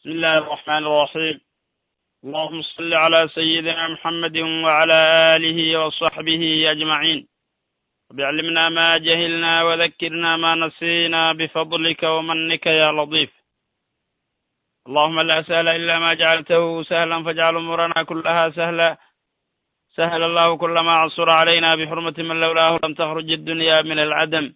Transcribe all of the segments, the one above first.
بسم الله الرحمن الرحيم اللهم صل على سيدنا محمد وعلى آله وصحبه أجمعين وبعلمنا ما جهلنا وذكرنا ما نسينا بفضلك ومنك يا لطيف اللهم لا سهل إلا ما جعلته سهلا فاجعل أمورنا كلها سهلا سهل الله كل ما عصر علينا بحرمة من لولاه لم تخرج الدنيا من العدم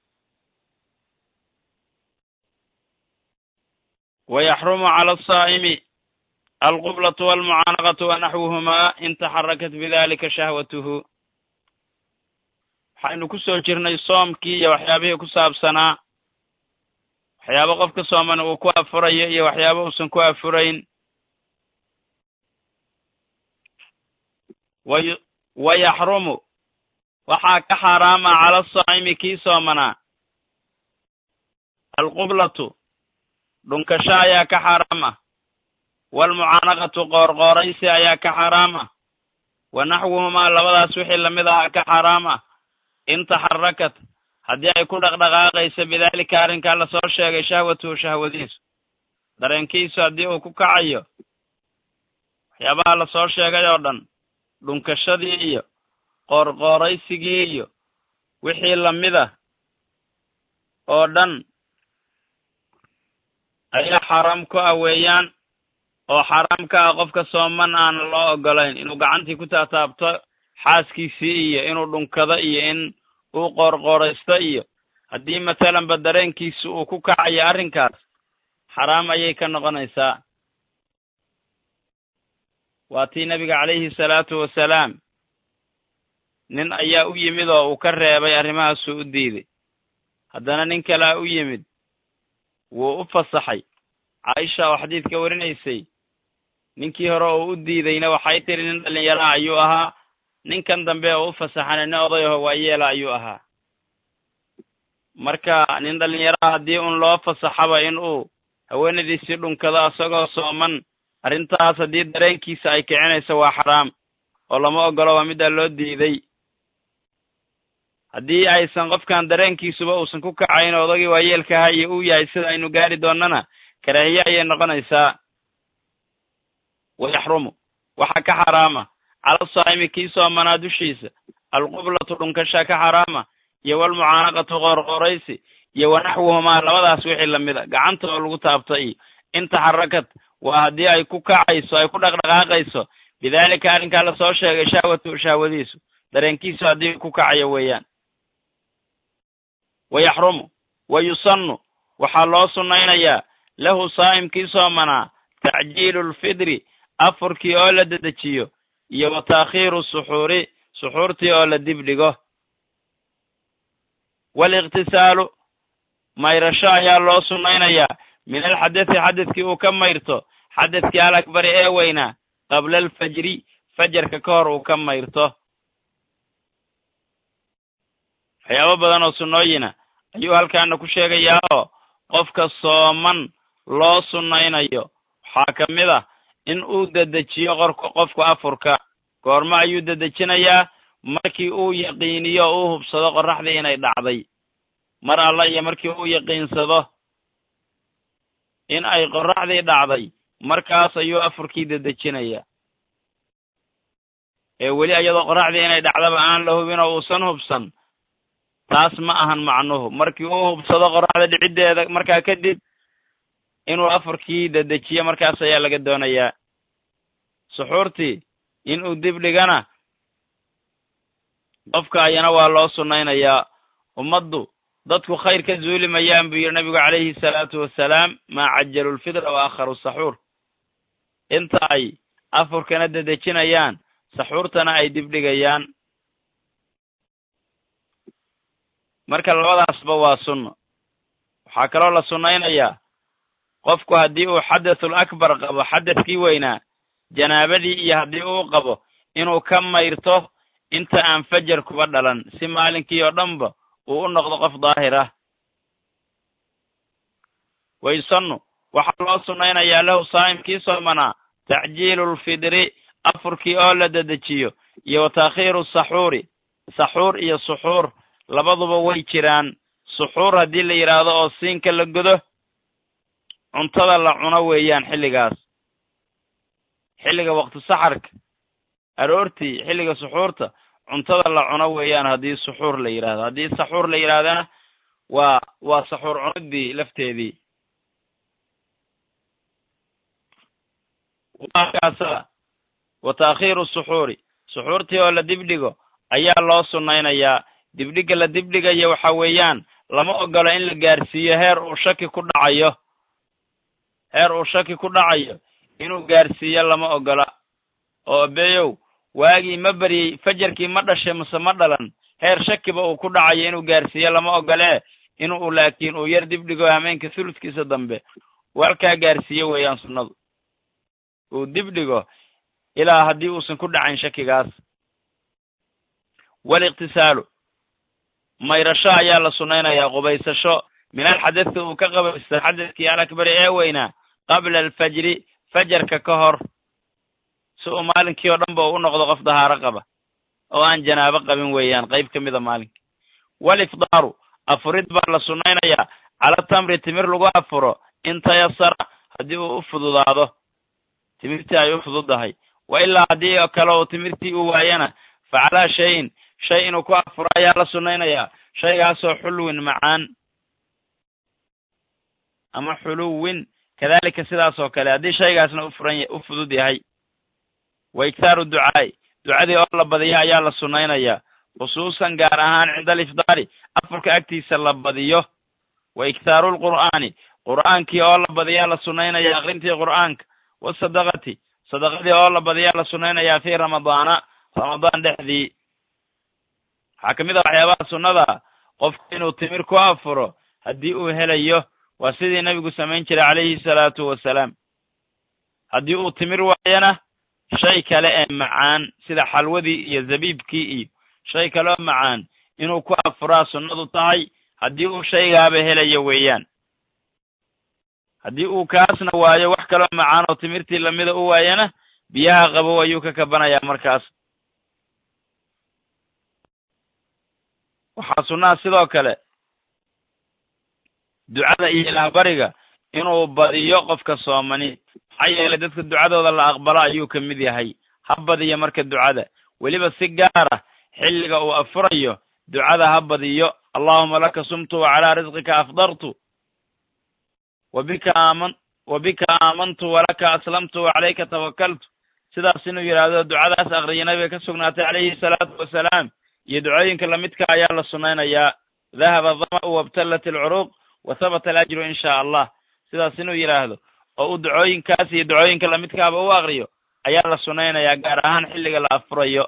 ويحرم على الصائم القبلة والمعانقة ونحوهما إن تحركت بذلك شهوته waxaynu ku soo jirnay soomkii iyo waxyaabihii ku saabsanaa waxyaabo qofka sooman uu ku afurayo iyo waxyaabo uusan ku afurayn wa yaxrumu waxaa ka xaaraama cala asaa'imi kii soomanaa alqublatu dhunkasho ayaa ka xaaraam ah waalmucaanaqatu qoorqooraysi ayaa ka xaaraam ah wa naxwuhumaa labadaas wixii lamid ahaa ka xaaraam ah in taxarakat haddii ay ku dhaqdhaqaaqayso bidaalika arrinkaa lasoo sheegay shahwatuhu shahwadiisu dareenkiisu haddii uu ku kacayo waxyaabaha lasoo sheegay oo dhan dhunkashadii iyo qoorqooraysigii iyo wixii lamid ah oo dhan ayaa xaaraam ku ah weeyaan oo xaaraam ka ah qofka sooman aana loo ogolayn inuu gacantii ku taataabto xaaskiisii iyo inuu dhunkado iyo in uu qoorqooraysto iyo haddii mathalanba dareenkiisu uu ku kacayo arrinkaas xaraam ayay ka noqonaysaa waa tii nebiga calayhi salaatu wasalaam nin ayaa u yimid oo uu ka reebay arrimahaasuu u diiday haddana nin kalea u yimid wuu u fasaxay caaisha oo xadiidka warinaysay ninkii hore oo u diidayna waxay tiri nin dhallinyaraha ayuu ahaa ninkan dambe oo u fasaxana nin odayaho waayeela ayuu ahaa marka nin dhallinyaraha haddii un loo fasaxaba in uu haweenadiisii dhunkado isagoo sooman arrintaas haddii dareenkiisa ay kicinayso waa xaraam oo lama ogolo waa middaa loo diiday haddii aysan qofkan dareenkiisuba uusan ku kacayn oo odagii waayeelka ahaa iyo uu yahay sida aynu gaari doonnana karaahiye ayay noqonaysaa wa yaxrumu waxaa ka xaraama cala saa'imi kii soomanaa dushiisa alqublatu dhunkasha ka xaraama iyo walmucaanaqatu qoorqooraysi iyo wa naxwuhumaa labadaas wixii lamida gacanta oo lagu taabta iyo in taxarakad waa haddii ay ku kacayso ay ku dhaqdhaqaaqayso bidaalika arrinkaa lasoo sheegay shahwatu shahwadiisu dareenkiisu haddii ku kacayo weeyaan wa yaxrumu wa yusannu waxaa loo sunnaynayaa lahu saa'imkii soomanaa tacjiilu lfidri afurkii oo la dedejiyo iyo wa taakhiiru suxuuri suxuurtii oo la dibdhigo waaliqtisaalu mayrasho ayaa loo sunnaynayaa min alxadasi xadadkii uu ka mayrto xadadkii al akbari ee weynaa qabla alfajri fajarka ka hor uu ka mayrto waxyaabo badan oo sunnooyina ayuu halkaana ku sheegayaa oo qofka sooman loo sunnaynayo waxaa ka mid ah in uu dedejiyo qorka qofku afurka goormo ayuu dedejinayaa markii uu yaqiiniyo o uu hubsado qorraxdii inay dhacday mar alla iyo markii uu yaqiinsado in ay qorraxdii dhacday markaas ayuu afurkii dedejinayaa ee weli iyadoo qorraxdii inay dhacdaba aan la hubin oo uusan hubsan taas ma ahan macnuhu markii uu hubsado qorraxda dhiciddeeda markaa kadib inuu afurkii dedejiyo markaas ayaa laga doonayaa suxuurtii inuu dib dhigana qofka ayana waa loo sunnaynayaa ummaddu dadku khayr ka zuuli mayaan buu yidhi nabigu calayhi salaatu wasalaam maa cajalu lfidra wa akharu saxuur inta ay afurkana dedejinayaan saxuurtana ay dibdhigayaan marka labadaasba waa sunno waxaa kaloo la sunnaynayaa qofku haddii uu xadathul akbar qabo xadadkii weynaa janaabadii iyo haddii uu qabo inuu ka mayrto inta aan fajar kuba dhalan si maalinkii oo dhanba uu u noqdo qof daahir ah wayusannu waxaa loo sunnaynayaa lahu saa'imkii soomanaa tacjiilu lfidri afurkii oo la dedejiyo iyo wa taakhiiru saxuuri saxuur iyo suxuur labaduba way jiraan suxuur haddii la yidhaahdo oo siinka la godo cuntada la cuno weeyaan xilligaas xilliga waqti saxarka aroortii xilliga suxuurta cuntada la cuno weeyaan haddii suxuur la yidhahdo haddii saxuur la yidhahdana waa waa saxuur cunidii lafteedii kaasa wa taakhiiru suxuuri suxuurtii oo la dibdhigo ayaa loo sunnaynayaa dibdhigga la dibdhigayo waxa weeyaan lama ogolo in la gaarsiiyo heer uu shaki ku dhacayo heer uu shaki ku dhacayo inuu gaarsiiyo lama ogola oo beyow waagii ma beryey fajarkii ma dhashay mase ma dhalan heer shakiba uu ku dhacayo inuu gaarsiiyo lama ogolee inuu laakiin uu yar dibdhigo hameenka thuludkiisa dambe walkaa gaarsiiyo weeyaan sunnadu uu dibdhigo ilaa haddii uusan ku dhacayn shakigaas waliqtisaalu mayrasho ayaa la sunnaynayaa qubaysasho min alxadasi uu ka qabaysta xadadkii alakbari ee weynaa qabla alfajri fajarka ka hor si uu maalinkii oo dhanba uu u noqdo qof dahaaro qaba oo aan janaabo qabin weeyaan qayb ka mida maalinka walifdaaru afurid baa la sunnaynayaa cala tamri timir lagu afuro in tayasara haddii uu u fududaado timirtii ay u fududahay wa ilaa haddii oo kale uu timirtii u waayana fa calaa shayin shay inuu ku afuro ayaa la sunnaynayaa shaygaasoo xulwin macaan ama xuluwin kadalika sidaas oo kale haddii shaygaasna u furan u fudud yahay wa iktaaru ducaa'i ducadii oo la badiyo ayaa la sunnaynayaa khusuusan gaar ahaan cinda alifdaari afurka agtiisa la badiyo wa iktaaru lqur'aani qur'aankii oo la badiyaa la sunnaynaya akrintii qur'aanka wasadaqati sadaqadii oo la badiyaa la sunnaynayaa fii ramadaana ramadaan dhexdii waxaa ka mid a waxyaabaha sunnada qofku inuu timir ku afuro haddii uu helayo waa sidii nebigu samayn jiray calayhi salaatu wasalaam haddii uu timir waayana shay kale ee macaan sida xalwadii iyo zabiibkii iyo shay kale oo macaan inuu ku afuraa sunnadu tahay haddii uu shaygaaba helayo weeyaan haddii uu kaasna waayo wax kaloo macaan oo timirtii lamida u waayana biyaha qabow ayuu ka kabanayaa markaas waxaa sunnaha sidoo kale ducada iyo ilaahbariga inuu badiyo qofka soomani maxaa yeelay dadka ducadooda la aqbalo ayuu ka mid yahay ha badiyo marka ducada weliba si gaar ah xilliga uu afurayo ducada ha badiyo allahuma laka sumtu wa calaa risqika afdartu wa bika aaman wa bika aamantu walaka aslamtu wa calayka tawakaltu sidaas inuu yidhaahdo ducadaas akriya nabiga ka sugnaatay calayhi salaatu wasalaam iyo ducooyinka lamidka ayaa la sunnaynayaa dahaba dama'u wabtallat alcuruuq wa habata alajru in shaa allah sidaas inuu yidhaahdo oo uu ducooyinkaas iyo ducooyinka lamidkaaba u akriyo ayaa la sunnaynayaa gaar ahaan xilliga la afurayo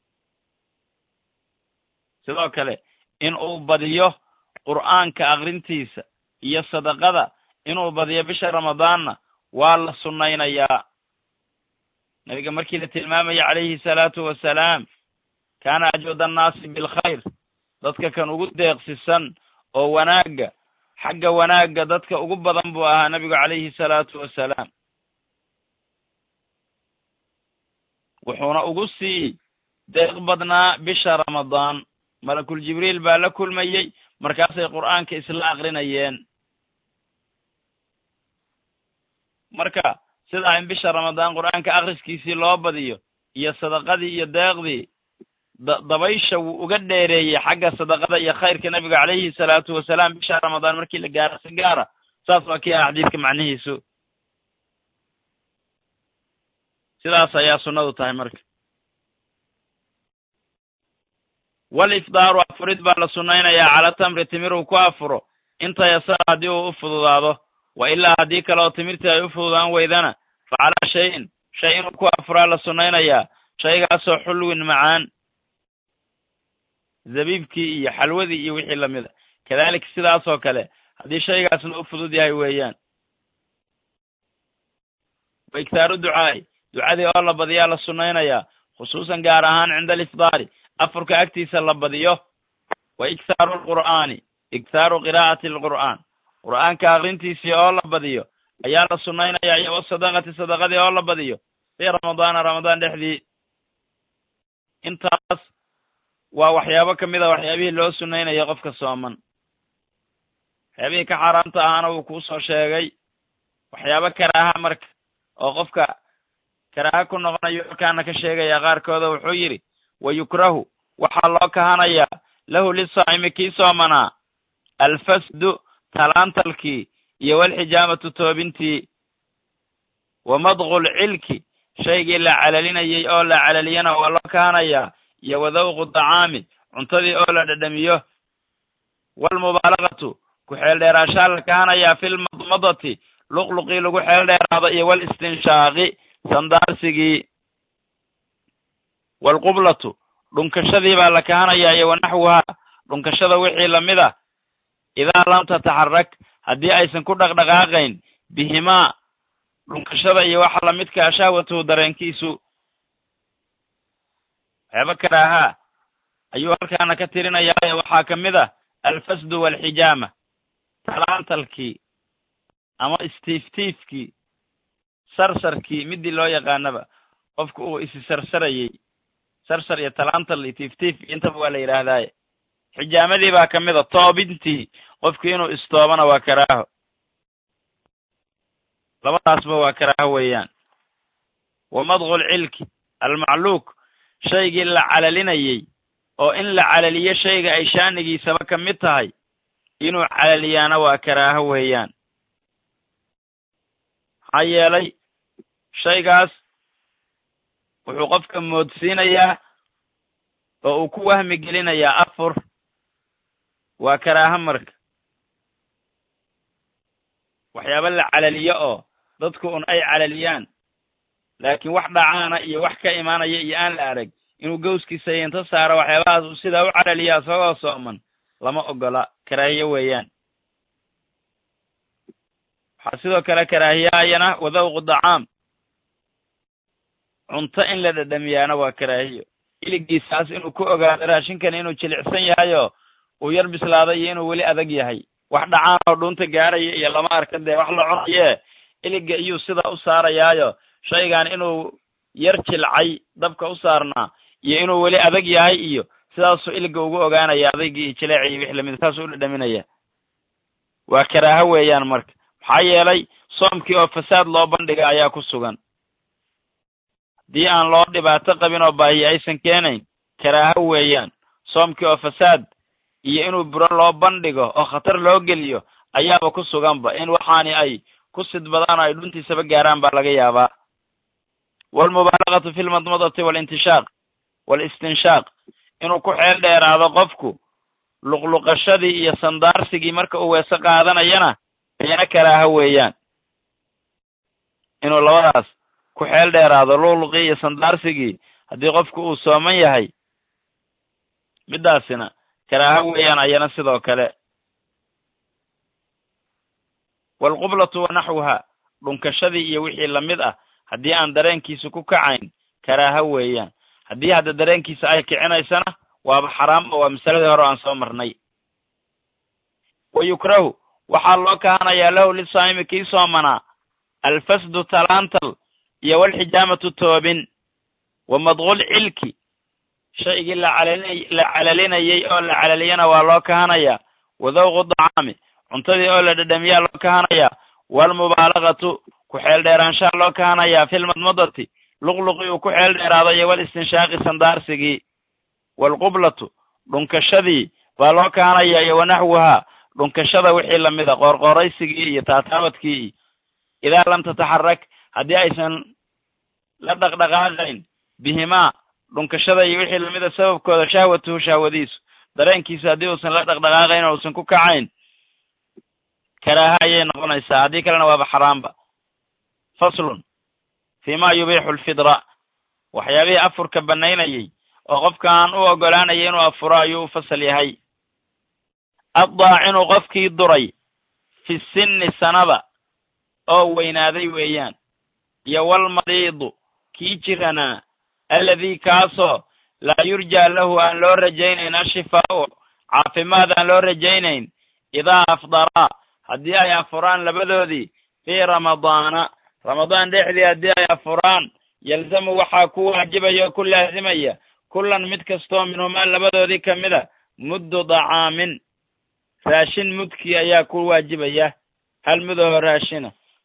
sidoo kale in uu badiyo qur'aanka akrintiisa iyo sadaqada inuu badiyo bisha ramadaanna waa la sunnaynayaa nabiga markii la tilmaamaya calayhi salaatu wasalaam kaana ajwad annaasi bilkhayr dadka kan ugu deeqsisan oo wanaagga xagga wanaagga dadka ugu badan buu ahaa nabigu calayhi salaatu wasalaam wuxuuna ugu sii deeq badnaa bisha ramadaan malakul jibriil baa la kulmayey markaasay qur'aanka isla akrinayeen marka sidaa in bisha ramadaan qur'aanka akhriskiisii loo badiyo iyo sadaqadii iyo deeqdii da dabaysha wuu uga dheereeyey xagga sadaqada iyo khayrka nabiga calayhi salaatu wasalaam bisha ramadaan markii la gaaro si gaara saas waa kii ah xadiidka macnihiisu sidaas ayaa sunnadu tahay marka walifdaaru afurid baa la sunnaynayaa cala tamri timir uu ku afuro inta yasara haddii uu u fududaado wa ilaa haddii kale oo timirtii ay u fududaan weydana fa calaa shayin shay inuu ku afuraa la sunnaynayaa shaygaasoo xulwin macaan zabiibkii iyo xalwadii iyo wixii lamida kadalika sidaasoo kale haddii shaygaasna u fudud yahay weeyaan wa iktaaru ducaa'i ducadii oo la badiyaa la sunnaynayaa khusuusan gaar ahaan cinda alifdaari afurka agtiisa la badiyo wa iktaaru alqur'aani iktaaru qiraa'ati alqur'aan qur'aanka akrintiisii oo la badiyo ayaa la sunnaynayaa iyo wasadaqati sadaqadii oo la badiyo fii ramadaana ramadaan dhexdii intaas waa waxyaabo ka mid a waxyaabihii loo sunnaynayo qofka sooman waxyaabihii ka xaaraamta ahaana wuu kuu soo sheegay waxyaabo karaaha marka oo qofka karaaha ku noqonayo halkaana ka sheegaya qaarkooda wuxuu yidhi wa yukrahu waxaa loo kahanayaa lahu lisaa'imi kii soomanaa alfasdu talaantalkii iyo walxijaamatu toobintii wa madqul cilki shaygii la calalinayey oo la calaliyana waa loo kahanayaa iyo wadawqu dacaami cuntadii oo la dhadhamiyo waalmubaalagatu ku xeeldheeraashaa la kahanayaa filmadmadati luqluqii lagu xeel dheeraado iyo walistinshaaqi sandaarsigii waalqublatu dhunkashadii baa la kahanayaa iyo wanaxwuhaa dhunkashada wixii lamid ah idaa lam tataxarak haddii aysan ku dhaqdhaqaaqayn bihimaa dhunkashada iyo waxa lamidkaa shahwatuhu dareenkiisu waxyaaba karaahaa ayuu halkaana ka tirinayaayo waxaa ka mid ah alfasdu waalxijaama talaantalkii ama istiiftiifkii sarsarkii midii loo yaqaanaba qofku uu isi sarsarayey sarsar iyo talaantal iyo tiiftiif intaba waa la yidhaahdaaye xijaamadii baa ka mid a toobintii qofku inuu istoobana waa karaaho labadaasba waa karaaho weeyaan wa madqul cilki almacluuk shaygii la calalinayey oo in la calaliyo shayga ay shaanigiisaba ka mid tahay inuu calaliyaana waa karaaho weeyaan maxaa yeelay shaygaas wuxuu qofka moodsiinayaa oo uu ku wahmi gelinayaa afur waa karaaho marka waxyaaba la calaliyo oo dadku un ay calaliyaan laakiin wax dhacaana iyo wax ka imaanaya iyo aan la arag inuu gawskiisa yinto saaro waxyaabahaas uu sidaa u calaliya isagoo sooman lama ogola karaahiye weeyaan waxaa sidoo kale karaahiyaayana wadawqu dacaam cunto in la dhadhamiyaana waa karaahiyo iligiisaas inuu ku ogaado raashinkani inuu jilicsan yahayoo uu yar bislaaday iyo inuu weli adag yahay wax dhacaan oo dhuunta gaaraya iyo lama arka dee wax la cunayee iliga iyuu sidaa u saarayaayo shaygan inuu yar jilcay dabka u saarnaa iyo inuu weli adag yahay iyo sidaasuu iliga ugu ogaanaya adaygii iyo jileeci iyo wix lamid saasuu u dhadhaminaya waa karaaho weeyaan marka maxaa yeelay soomkii oo fasaad loo bandhiga ayaa ku sugan haddii aan loo dhibaato qabin oo baahiye aysan keenayn karaaho weeyaan soomkii oo fasaad iyo inuu buro loo bandhigo oo khatar loo geliyo ayaaba ku suganba in waxaani ay ku sidbadaan ay dhuntiisaba gaaraan baa laga yaabaa waalmubaalagatu fi lmadmadati waalintishaaq waalistinshaaq inuu ku xeel dheeraado qofku luqluqashadii iyo sandaarsigii marka uu weese qaadanayana ayana karaaho weeyaan inuu labadaas ku xeel dheeraado luqluqii iyo sandaarsigii haddii qofku uu sooman yahay middaasina karaaho weeyaan ayana sidoo kale waalqublatu wa naxwuha dhunkashadii iyo wixii lamid ah haddii aan dareenkiisa ku kacayn karaaho weeyaan haddii hadda dareenkiisa ay kicinaysana waaba xaraam oo waa masaladii hore aan soo marnay wa yukrahu waxaa loo kahanayaa lahu lisaa'imi kii soomanaa alfasdu talaantal iyo walxijaamatu toobin wa madqul cilki shaygii lacalali la calalinayey oo la calaliyana waa loo kahanayaa wadawqu dacaami cuntadii oo la dhadhamiyaa loo kahanayaa waalmubaalagatu ku xeel dheeraanshaha loo kahanayaa filmadmadati luqluqii uu ku xeel dheeraado iyo walistinshaaqi sandaarsigii waalqublatu dhunkashadii baa loo kahanayaa iyo wanaxwuhaa dhunkashada wixii lamid a qoorqooraysigii iyo taataawadkii iyo idaa lam tataxarak haddii aysan la dhaqdhaqaaqayn bihimaa dhunkashada iyo wixii lamida sababkooda shahwatuhu shahwadiisu dareenkiisu haddii uusan la dhaqdhaqaaqayn oo uusan ku kacayn karaaha ayay noqonaysaa haddii kalena waaba xaraamba faslun fii ma yubiixu alfidra waxyaabihii afurka bannaynayey oo qofkaan u oggolaanaya inuu afuro ayuu u fasal yahay addaacinu qofkii duray fi sinni sanada oo weynaaday weeyaan iyo walmariidu kii jiranaa alladii kaasoo laa yurjaa lahu aan loo rajaynayn ashifaa'u caafimaad aan loo rajaynayn idaa afdaraa haddii ay afuraan labadoodii fii ramadaana ramadaan dhexdii haddii ay afuraan yalzamu waxaa ku waajibaya oo ku laasimaya kullan mid kastoo minhumaa labadoodii ka mid a muddu dacaamin raashin mudkii ayaa ku waajibaya hal mudahoo raashina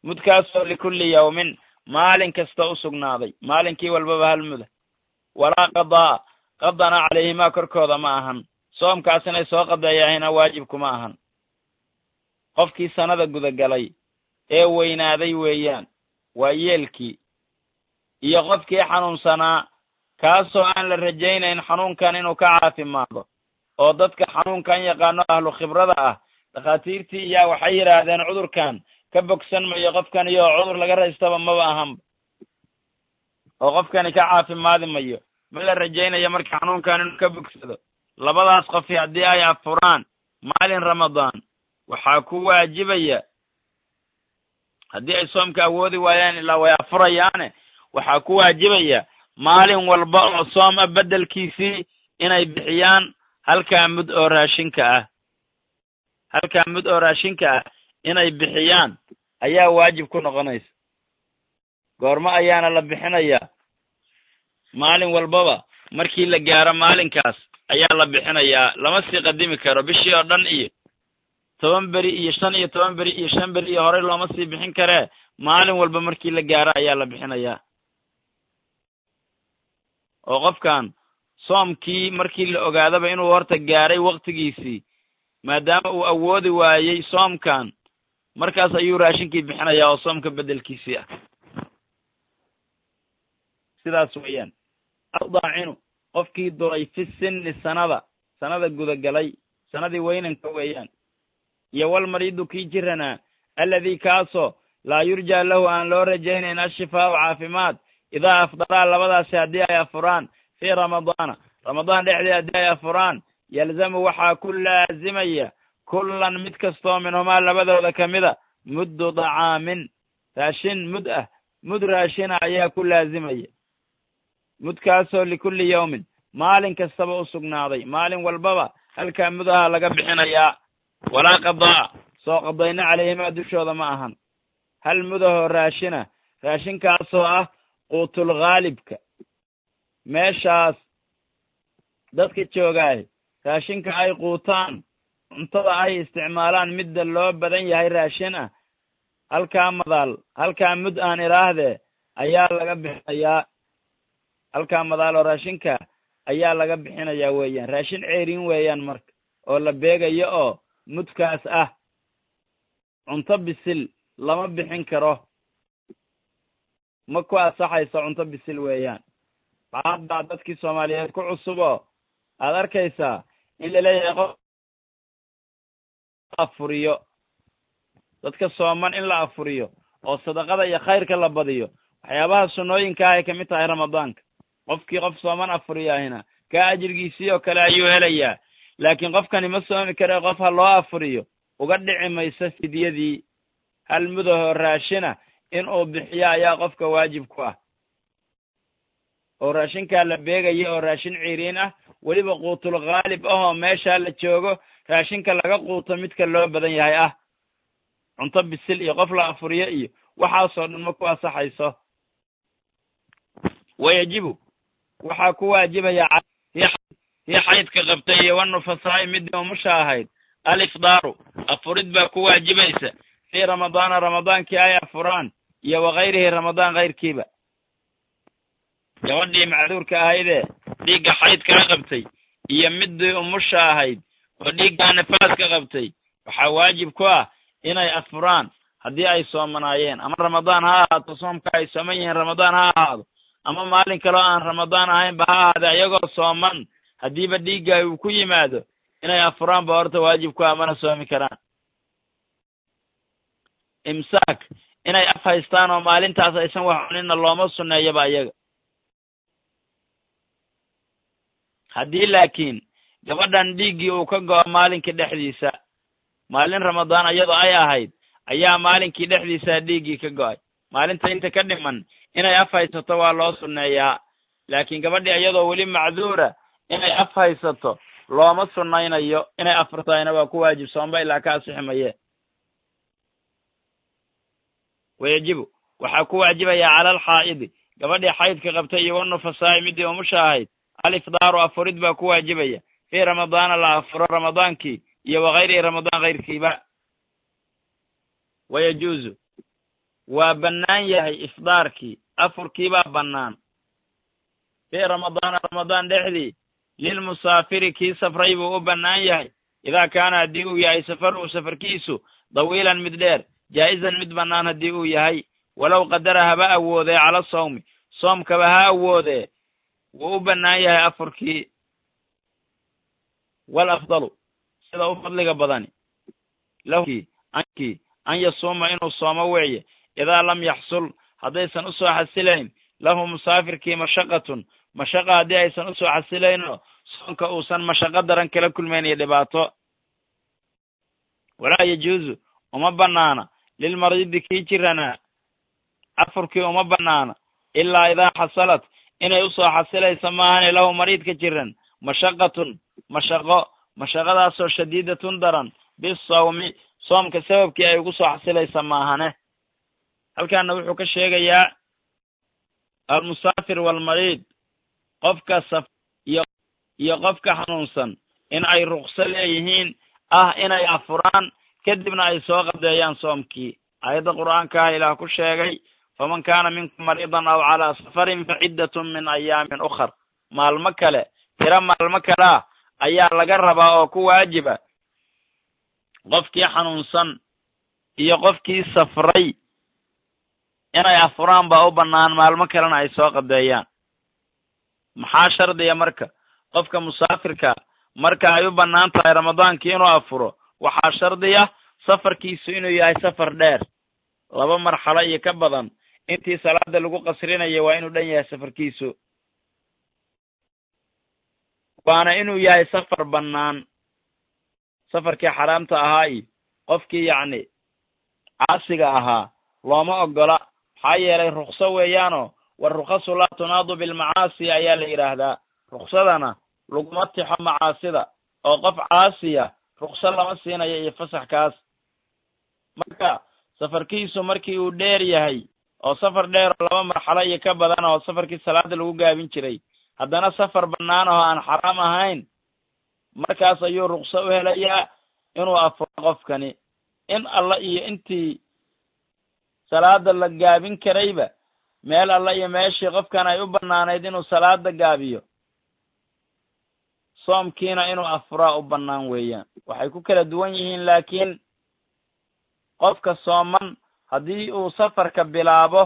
mudkaasoo likulli yawmin maalin kasta u sugnaaday maalinkii walbaba hal muda walaa qadaa qadana calayhimaa korkooda ma ahan soomkaas inay soo qadeeyahayna waajibkuma ahan qofkii sanada gudagalay ee weynaaday weeyaan waa yeelkii iyo qofkii xanuunsanaa kaasoo aan la rajaynayn xanuunkan inuu ka caafimaado oo dadka xanuunkan yaqaano ahlu khibrada ah dhakhaatiirtii iyaa waxay yidhaahdeen cudurkan ka bogsan mayo qofkan iyo cudur laga raystaba maba ahanba oo qofkani ka caafimaadi mayo ma la rajaynayo marka xanuunkan inuu ka bogsado labadaas qofi haddii ay afuraan maalin ramadaan waxaa ku waajibaya haddii ay soomka awoodi waayaan ilaa way afurayaane waxaa ku waajibaya maalin walba oo soom ah beddelkiisii inay bixiyaan halkaa mud oo raashinka ah halkaa mud oo raashinka ah inay bixiyaan ayaa waajib ku noqonaysa goormo ayaana la bixinayaa maalin walbaba markii la gaaro maalinkaas ayaa la bixinayaa lama sii qadimi karo bishii oo dhan iyo toban beri iyo shan iyo toban beri iyo shan beri iyo horey looma sii bixin karee maalin walba markii la gaaro ayaa la bixinayaa oo qofkan soomkii markii la ogaadaba inuu horta gaaray waktigiisii maadaama uu awoodi waayey soomkan markaas ayuu raashinkii bixinayaa oo soomka beddelkiisii ah sidaas weeyaan aldaacinu qofkii duray fi sinni sanada sanada gudagalay sanadii weynanka weeyaan iyo walmariidu kii jiranaa alladii kaasoo laa yurjaa lahu aan loo rajaynayn ashifaau caafimaad idaa afdaraa labadaasi haddii ay afuraan fii ramadaana ramadaan dhexdii haddii ay afuraan yalzamu waxaa ku laazimaya kullan mid kastoo minhumaa labadooda ka mida muddu dacaamin raashin mud ah mud raashina ayaa ku laazimaya mudkaasoo likulli yawmin maalin kastaba u sugnaaday maalin walbaba halkaa mudaha laga bixinayaa walaa qadaa soo qadayna calayhimaa dushooda ma ahan hal mudahoo raashina raashinkaasoo ah quutul khaalibka meeshaas dadka joogaay raashinka ay quutaan cuntada ay isticmaalaan midda loo badan yahay raashin ah halkaa madaal halkaa mud aan idhaahdee ayaa laga bixinayaa halkaa madaal oo raashinka ayaa laga bixinayaa weeyaan raashin ceerin weeyaan marka oo la beegayo oo mudkaas ah cunto bisil lama bixin karo ma ku asaxayso cunto bisil weeyaan maxaad baa dadkii soomaaliyeed ku cusub oo aad arkaysaa in laleeyahay qof afuriyo dadka sooman in la afuriyo oo sadaqada iyo khayrka la badiyo waxyaabaha sunnooyinka ah ay kamid tahay ramadaanka qofkii qof sooman afuriyaahina kaa ajirgiisii oo kale ayuu helayaa laakiin qofkani ma soomi kare qof ha loo afuriyo uga dhici mayso fidyadii hal mudahoo raashina in uu bixiyo ayaa qofka waajib ku ah oo raashinkaa la beegaya oo raashin ciiriin ah weliba quutul khaalib ahoo meeshaa la joogo raashinka laga quuto midka loo badan yahay ah cunto bisil iyo qof la afuriyo iyo waxaasoo dhan ma ku asaxayso wayajibu waxaa ku waajibaya hii xaydka qabtay iyo wanufasaa'i midii umusha ahayd alifdaaru afurid baa ku waajibaysa fii ramadaana ramadaankii ay afuraan iyo wakayrihi ramadaan kayrkiiba gabadhii macduurka ahaydee dhiigga xaydkaa qabtay iyo midii umusha ahayd oo dhiiggaa nifaaska qabtay waxaa waajib ku ah inay afuraan haddii ay soomanaayeen ama ramadaan ha ahaato soomka ay sooman yihiin ramadaan ha ahaado ama maalin kaleo aan ramadaan ahaynba ha ahaade iyagoo sooman haddiiba dhiigga uu ku yimaado inay afuraan ba horta waajib ku ah mana soomi karaan imsaak inay af haystaan oo maalintaas aysan wax cuninna looma sunneeyaba iyaga haddii laakiin gabadhan dhiiggii uu ka go'o maalinkii dhexdiisa maalin ramadaan iyadoo ay ahayd ayaa maalinkii dhexdiisa dhiiggii ka go'ay maalinta inta ka dhiman inay af haysato waa loo sunneeyaa laakiin gabadhii iyadoo weli macduura inay af haysato looma sunnaynayo inay afurtahayna waa ku waajib soomba ilaa ka asixi maye wayajibu waxaa ku waajibaya cala alxaa'idi gabadhii xaydka qabtay iyo wanufasaa'i midii umusha ahayd alifdaaru afurid baa ku waajibaya fii ramadaana la afuro ramadaankii iyo wakayrihi ramadaan kayrkiiba wayajuuzu waa bannaan yahay ifdaarkii afurkiibaa bannaan fii ramadaana ramadaan dhexdii lilmusaafiri kii safray buu u bannaan yahay idaa kaana haddii uu yahay safaruhu safarkiisu dawiilan mid dheer jaa'izan mid bannaan haddii uu yahay walow qadara haba awoodee cala sawmi soomkaba ha awoodee wuu u bannaan yahay afurkii wal afdalu sida u fadliga badani lahkii ankii an yasuuma inuu soomo weeye idaa lam yaxsul haddaysan u soo xasilayn lahu musaafirkii mashaqatun mashaqa haddii aysan u soo xasilaynoo soonka uusan mashaqo daran kala kulmayn iyo dhibaato walaa yajuuzu uma bannaana lilmariidi kii jiranaa afurkii uma bannaana ilaa idaa xasalat inay u soo xasilaysa maahane lahu mariidka jiran mashaqatun mashaqo mashaqadaasoo shadiidatun daran bisawmi soomka sababkii ay ugu soo xasilaysa maahane halkaana wuxuu ka sheegayaa almusaafir waalmariid qofka saf iyo iyo qofka xanuunsan in ay rukso leeyihiin ah inay afuraan kadibna ay soo qadeeyaan soomkii aayadda qur'aankaah ilaah ku sheegay faman kaana minkum mariidan aw calaa safarin fa ciddatun min ayaamin ukhar maalmo kale tiro maalmo kale ah ayaa laga rabaa oo ku waajiba qofkii xanuunsan iyo qofkii safray inay afuraan baa u bannaan maalmo kalena ay soo qadeeyaan maxaa shardiya marka qofka musaafirka marka ay u bannaan tahay ramadaankii inuu afuro waxaa shardiya safarkiisu inuu yahay safar dheer laba marxalo iyo ka badan intii salaada lagu qasrinayo waa inuu dhan yahay safarkiisu waana inuu yahay safar bannaan safarkii xaraamta ahaa iyo qofkii yacni caasiga ahaa looma oggola maxaa yeelay rukso weeyaanoo warukhasu laa tunaadu bilmacaasi ayaa la yidhaahdaa ruksadana laguma tixo macaasida oo qof caasiya rukso lama siinayo iyo fasaxkaas marka safarkiisu markii uu dheer yahay oo safar dheer oo laba marxalo iyo ka badan oo safarkii salaada lagu gaabin jiray haddana safar bannaan oo aan xaraam ahayn markaas ayuu rukso u helayaa inuu afuro qofkani in alla iyo intii salaada la gaabin karayba meel alla iyo meeshii qofkan ay u bannaanayd inuu salaada gaabiyo soomkiina inuu afuraa u bannaan weeyaan waxay ku kala duwan yihiin laakiin qofka sooman haddii uu safarka bilaabo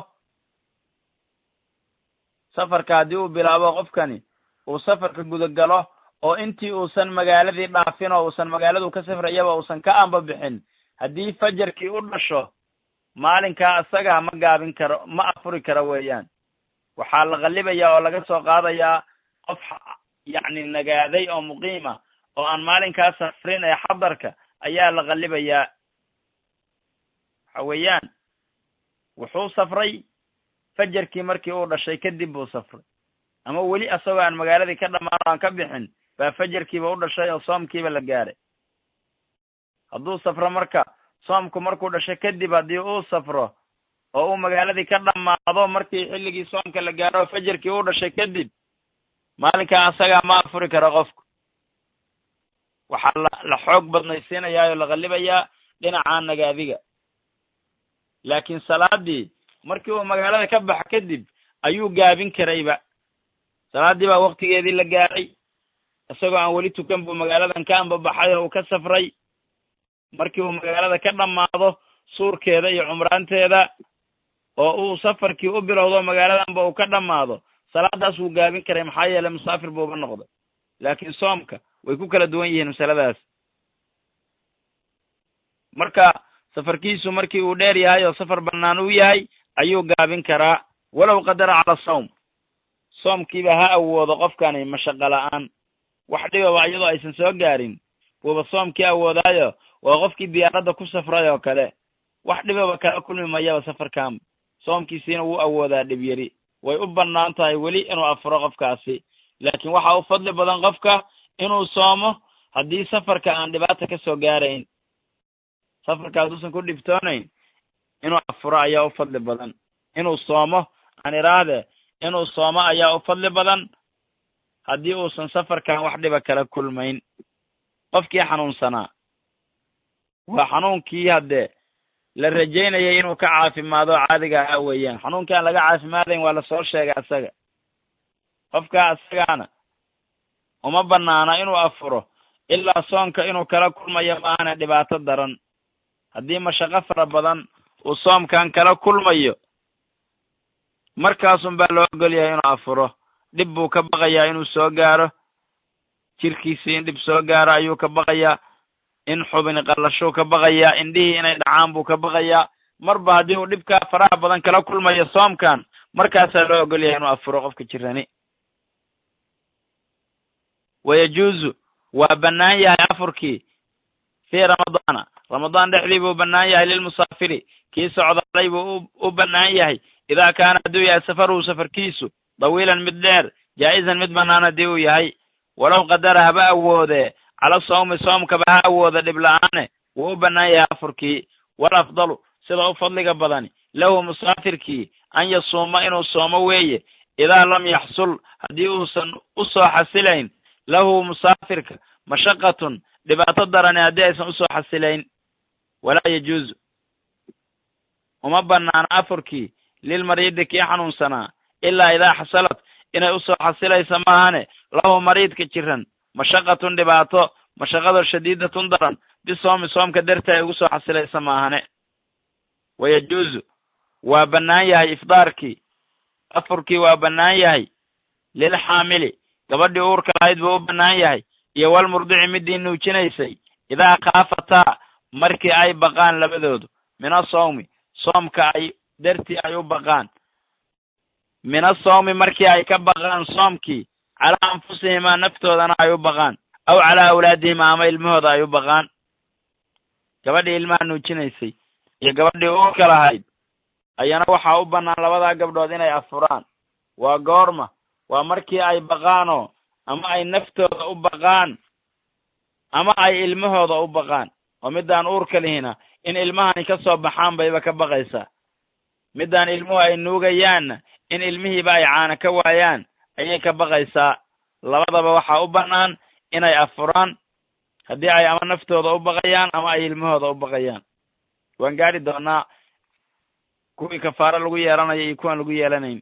safarka haddii uu bilaabo qofkani uu safarka gudagalo oo intii uusan magaaladii dhaafin oo uusan magaaladu ka safrayaba uusan ka amba bixin haddii fajarkii u dhasho maalinkaa isagaa ma gaabin karo ma afuri karo weeyaan waxaa la qallibaya oo laga soo qaadayaa qof yacni nagaaday oo muqiima oo aan maalinkaa safrin ee xadarka ayaa la qallibayaa waxa weeyaan wuxuu safray fajarkii markii uu dhashay kadib buu safray ama weli asagoo aan magaaladii ka dhammaan o aan ka bixin baa fajarkiiba u dhashay oo soomkiiba la gaaray hadduu safro marka soomku markuu dhasho kadib haddii uu safro oo uu magaaladii ka dhammaado markii xilligii soomka la gaaro oo fajarkii u dhashay kadib maalinkaa asagaa ma afuri karo qofku waxaa la la xoog badnaysiinayaa oo la qallibayaa dhinaca nagaadiga laakiin salaadii markii uu magaalada ka baxo kadib ayuu gaabin karayba salaaddii baa waktigeedii la gaaray isagoo aan weli tukan buu magaaladan ka ambabaxay oo uu ka safray markii uu magaalada ka dhammaado suurkeeda iyo cumraanteeda oo uu safarkii u bilowdo magaaladanba uu ka dhammaado salaadaas wuu gaabin karay maxaa yeelay musaafir buuba noqday laakiin soomka way ku kala duwan yihiin masaladaas marka safarkiisu markii uu dheer yahay oo safar bannaan uu yahay ayuu gaabin karaa walow qadara cala sawm soomkiiba ha awoodo qofkani mashaqo la'aan wax dhibaba iyadoo aysan soo gaarin buuba soomkii awoodaayo waa qofkii diyaaradda ku safray oo kale wax dhibaba kala kulmi mayaba safarkan soomkiisiina wuu awoodaa dhib yari way u bannaan tahay weli inuu afuro qofkaasi laakiin waxaa u fadli badan qofka inuu soomo haddii safarka aan dhibaata ka soo gaarayn safarka hadduusan ku dhibtoonayn inuu afuro ayaa u fadli badan inuu soomo aan iraahde inuu soomo ayaa u fadli badan haddii uusan safarkan wax dhiba kala kulmayn qofkii xanuunsanaa waa xanuunkii haddee la rajaynayay inuu ka caafimaado caadiga ahaa weeyaan xanuunkaan laga caafimaadayn waa lasoo sheegay asaga qofkaa asagaana uma banaana inuu afuro ilaa soonka inuu kala kulmayo maahane dhibaato daran haddii mashaqo fara badan uu soomkan kala kulmayo markaasun baa loo ogol yahay inuu afuro dhib buu ka baqayaa inuu soo gaaro jirkiisii in dhib soo gaaro ayuu ka baqayaa in xubini qallashuu ka baqayaa indhihii inay dhacaan buu ka baqayaa marba haddii uu dhibkaa faraha badan kala kulmayo soomkan markaasaa loo ogol yahay inuu afuro qofka jirani wayajuuzu waa bannaan yahay afurkii fii ramadaana ramadaan dhexdii buu bannaan yahay lilmusaafiri kii socdaalay buu u bannaan yahay idaa kaana hadduu yahay safaruhu safarkiisu dawiilan mid dheer jaa'isan mid bannaan haddii uu yahay walow qadara haba awoodee cala sawmi soomkaba ha awooda dhib la-aane wuu u bannaan yahay afurkii wal afdalu sida u fadliga badani lahu musaafirkii an yasuuma inuu soomo weeye idaa lam yaxsul haddii uusan u soo xasilayn lahu musaafirka mashaqatun dhibaato darani haddii aysan usoo xasilayn walaa yajuuzu uma banaana afurkii lilmariidi kii xanuunsanaa ilaa idaa xasalat inay usoo xasilaysa maahane lahu mariidka jiran mashaqatun dhibaato mashaqado shadiidatun daran bisoomi soomka darti ay ugu soo xasilaysa maahane wayajuuzu waa bannaan yahay ifdaarkii afurkii waa bannaan yahay lilxaamili gabadhii uurka lahayd buu u bannaan yahay iyo walmurdici midii nuujinaysay idaa khaafataa markii ay baqaan labadoodu min asawmi soomka ay dartii ay u baqaan min asawmi markii ay ka baqaan soomkii calaa anfusihimaa naftoodana ay u baqaan aw calaa awlaadihima ama ilmahooda ay u baqaan gabadhii ilmaha nuujinaysay iyo gabadhii uurka lahayd ayana waxaa u bannaan labadaa gabdhood inay afuraan waa goorma waa markii ay baqaanoo ama ay naftooda u baqaan ama ay ilmahooda u baqaan oo middaan uurka lihina in ilmahani ka soo baxaan bayba ka baqaysaa middaan ilmuhu ay nuugayaanna in ilmihiiba ay caana ka waayaan ayay ka baqaysaa labadaba waxaa u bannaan inay afuraan haddii ay ama naftooda u baqayaan ama ay ilmahooda u baqayaan waan gaari doonaa kuwii kafaaro lagu yeelanayo iyo kuwaan lagu yeelanayn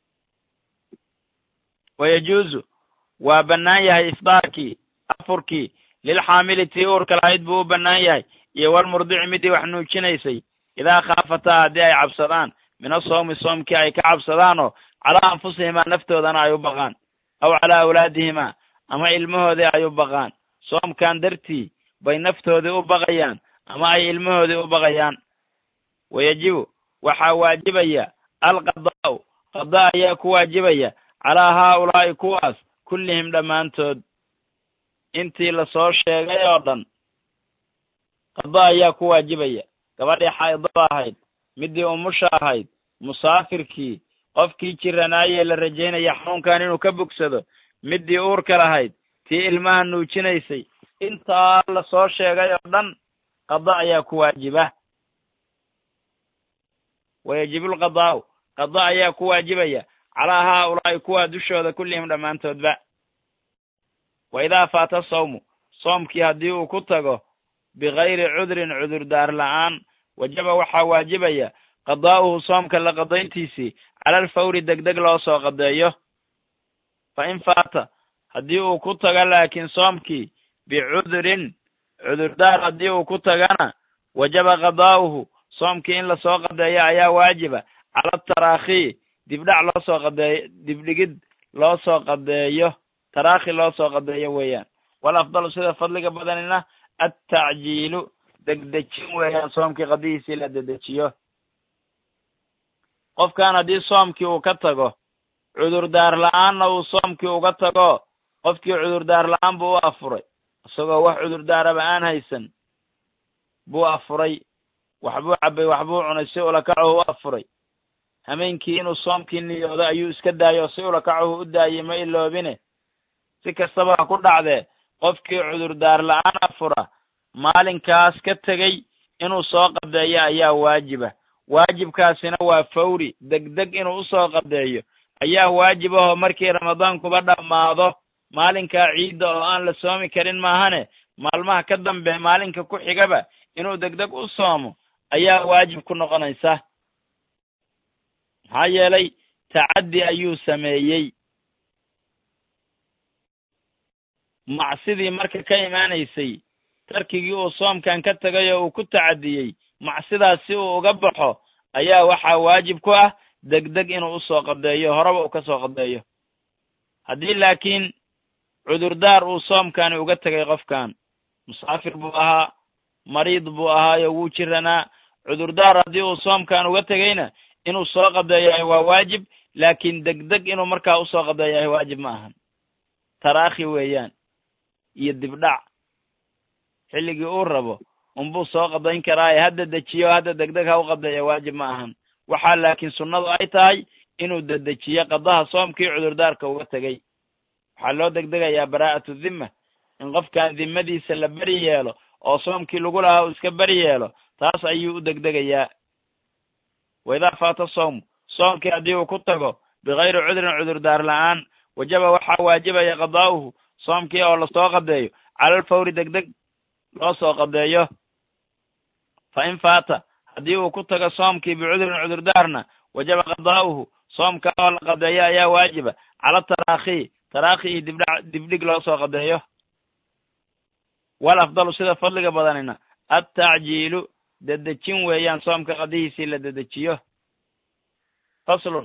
wayajuuzu waa bannaan yahay ifdaarkii afurkii lilxaamili tii uurka lahayd buu u bannaan yahay iyo walmurdici midii wax nuujinaysay idaa khaafataa haddii ay cabsadaan min asawmi soomkii ay ka cabsadaanoo calaa anfusihimaa naftoodana ay u baqaan aw calaa awlaadihimaa ama ilmahoodii ay u baqaan soomkan dartii bay naftoodii u baqayaan ama ay ilmahoodii u baqayaan wayajibu waxaa waajibaya alqadaa'u qada ayaa ku waajibaya calaa haaulaa'i kuwaas kullihim dhammaantood intii lasoo sheegay oo dhan qada ayaa ku waajibaya gabadhii xaydada ahayd midii umusha ahayd musaafirkii qofkii jiranaayee la rajaynaya xanuunkan inuu ka bogsado midii uurka lahayd tii ilmaha nuujinaysay intaa lasoo sheegay oo dhan qada ayaa ku waajiba wayajibu lqadaa'u qada ayaa ku waajibaya calaa haaulaa'i kuwaa dushooda kullihim dhammaantoodba wa idaa faata sawmu soomkii haddii uu ku tago bikayri cudrin cudurdaar la'aan wajaba waxaa waajibaya qadaa'uhu soomka la qadayntiisii cala alfawri degdeg loo soo qadeeyo fa in faata haddii uu ku tago laakiin soomkii bicudrin cudurdaar haddii uu ku tagana wajaba qadaa'uhu soomkii in lasoo qadeeyo ayaa waajiba cala ataraakhi dibdhac loo soo qadeeyo dibdhigid loo soo qadeeyo taraakhi loo soo qadeeyo weeyaan wal afdalu sida fadliga badanina attacjiilu degdejin weeyaan soomkii qadihiisii la dedejiyo qofkan haddii soomkii uu ka tago cudurdaar la-aanna uu soomkii uga tago qofkii cudurdaar la-aan buu u afuray isagoo wax cudurdaaraba aan haysan buu afuray waxbuu cabbay waxbuu cunay si ulakacuhu u afuray hameenkii inuu soomkii niyoodo ayuu iska daayo si ulakacuhu u daayey ma iloobine si kastaba ha ku dhacdee qofkii cudurdaar la-aan afura maalinkaas ka tegey inuu soo qadeeyo ayaa waajiba waajibkaasina waa fawri degdeg inuu usoo qadeeyo ayaa waajib ahoo markii ramadaankuba dhammaado maalinkaa ciidda oo aan la soomi karin maahane maalmaha ka dambe maalinka ku xigaba inuu degdeg u soomo ayaa waajib ku noqonaysa maxaa yeelay tacaddi ayuu sameeyey macsidii marka ka imaanaysay tarkigii uu soomkan ka tegay oo uu ku tacadiyey macsidaas si uu uga baxo ayaa waxaa waajib ku ah degdeg inuu usoo qadeeyo horeba uu ka soo qadeeyo haddii laakiin cudurdaar uu soomkani uga tegay qofkan musaafir buu ahaa mariid buu ahaayo wuu jiranaa cudurdaar haddii uu soomkan uga tegayna inuu soo qadeeyahay waa waajib laakiin degdeg inuu markaa usoo qadeeyahay waajib ma ahan taraakhi weeyaan iyo dibdhac xilligii uu rabo unbuu soo qadayn karaaye hadda dejiyo hadda degdeg ha u qadeeya waajib ma ahan waxaa laakiin sunnadu ay tahay inuu dedejiyo qadaha soomkii cudurdaarka uga tegey waxaa loo degdegayaa baraa'atu dhimma in qofkan dimmadiisa la beri yeelo oo soomkii lagu lahaa uu iska beri yeelo taas ayuu u degdegayaa wa idaa faata sawmu soomkii haddii uu ku tago bikayri cudrin cudurdaar la'aan wajaba waxaa waajibaya qadaa'uhu soomkii oo lasoo qadeeyo calal fawri degdeg loo soo qadeeyo fa in faata haddii uu ku tago soomkii bicudrin cudurdaarna wajaba qadaa'uhu soomka oo la qadeeyo ayaa waajiba cala taraakhi taraakhi iyo dibdha dibdhig loo soo qadeeyo wal afdalu sida fadliga badanina attacjiilu dedejin weeyaan soomka qadihiisii la dedejiyo faslun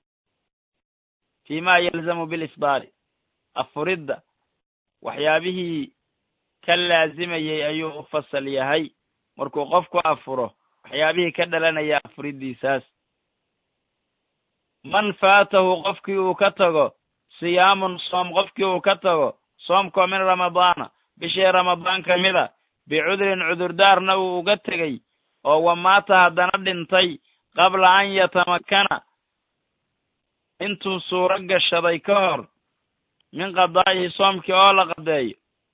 fi ma yalzamu bilisbaari afuridda waxyaabihii ka laazimayey ayuu u fasal yahay markuu qofku afuro waxyaabihii ka dhalanaya afuriddiisaas man faatahu qofkii uu ka tago siyaamun soom qofkii uu ka tago soomkoo min ramadaana bishii ramadaan ka mida bicudrin cudurdaarna uu uga tegey oo wamaata haddana dhintay qabla an yatamakana intuu suuro gashaday ka hor min qadaa'ihi soomkii oo la qadeeyo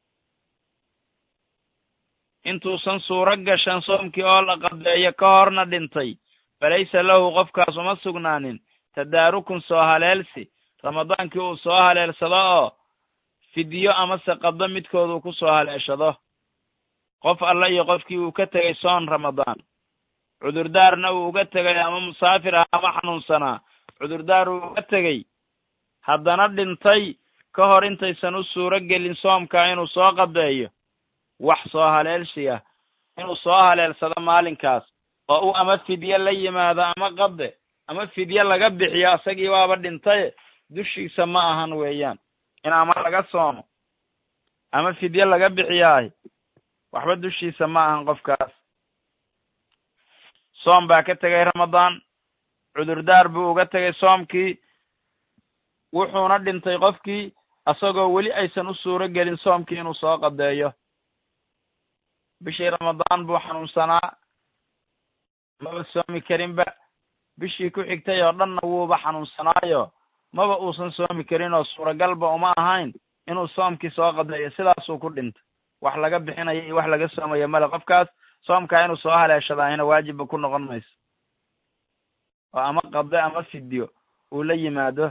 intuusan suuro gashan soomkii oo la qadeeyo ka horna dhintay falaysa lahu qofkaas uma sugnaanin tadaarukun soo haleelsi ramadaankii uu soo haleelsado oo fidyo amase qado midkood uu ku soo haleeshado qof alla iyo qofkii uu ka tegay soon ramadaan cudurdaarna uu uga tegay ama musaafir ah ama xanuunsanaa cudurdaar uu uga tegey haddana dhintay ka hor intaysan u suuro gelin soomkaa inuu soo qadeeyo wax soo haleelshi ah inuu soo haleelsado maalinkaas oo uu ama fidye la yimaado ama qade ama fidye laga bixiyo isagii waaba dhintaye dushiisa ma ahan weeyaan in ama laga soomo ama fidye laga bixiyaahi waxba dushiisa ma ahan qofkaas soom baa ka tegay ramadaan cudurdaar buu uga tegay soomkii wuxuuna dhintay qofkii isagoo weli aysan u suuro gelin soomkii inuu soo qadeeyo bishii ramadaan buu xanuunsanaa maba soomi karinba bishii ku xigtay oo dhanna wuuba xanuunsanaayo maba uusan soomi karin oo suuragalba uma ahayn inuu soomkii soo qadeeyo sidaasuu ku dhintay wax laga bixinayo iyo wax laga soomayo male qofkaas soomkaa inuu soo haleeshadaahina waajibba ku noqon mayso oo ama qade ama fidyo uu la yimaado